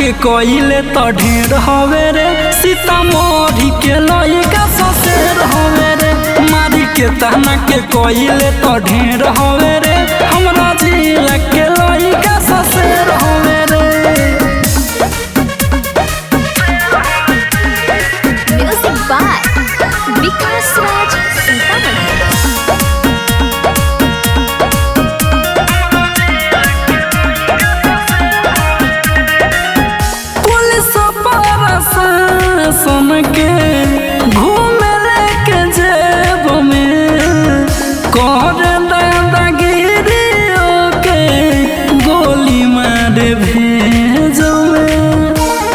के कोइले तो ढेर हवे रे सीतामढ़ी के लइका ससेर हवे रे मारी के ताना के कोइले तो ढेर हवे रे हमरा जिला के लइका ससेर हवे रे Music by Vikas Raj Sintamani. Police प्रशासन के घूमे लेके जेब में कर दादागिरी के गोली मार भेजो में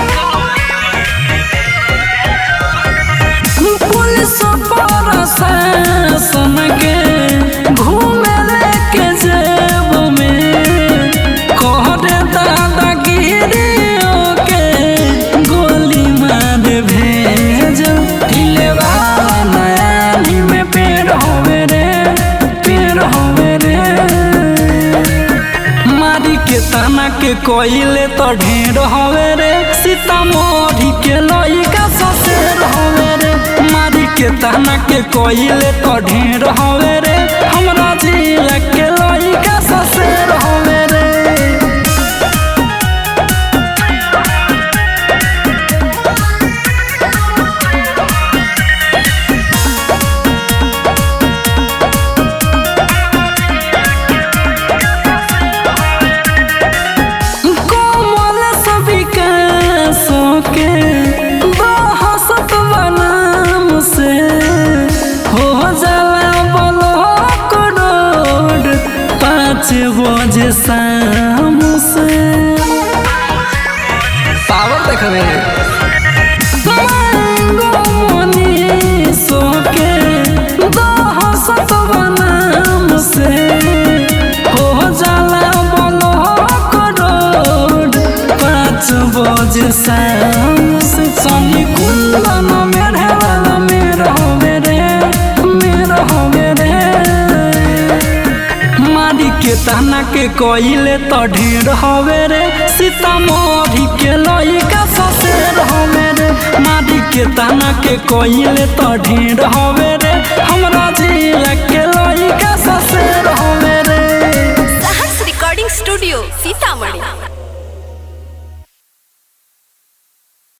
पुलिस प्रशासन के घूमे लेके जेब में कहर दादागिरी के गोली मार भेज ढिलेवा नयाली में पेड़ होवे रे पेड़ होवे रे मारी के ताना के कोइले तो ढेर हवे रे सीतामढ़ी के लइका ससेर हवे रे मारी के ताना के कोइले तो ढेर हवे रे हमरा जिला के लइका ससेर हवे रे कोमल सविकासों के बहसत बनाम से हो जाला ब्लॉक रोड पाँच बजे शाम से पावर देखबे के दहसत बनाम से हो जाला ब्लॉक रोड पाँच बजे शाम से सनी कुंदन मेरे वाला मेरा होवे रे मेरा होवे रे मारी के ताना के कोइले तो ढेर हवे रे सीतामढ़ी के लइका ससेर हवे रे मारी के ताना के कोइले तो ढेर हवे रे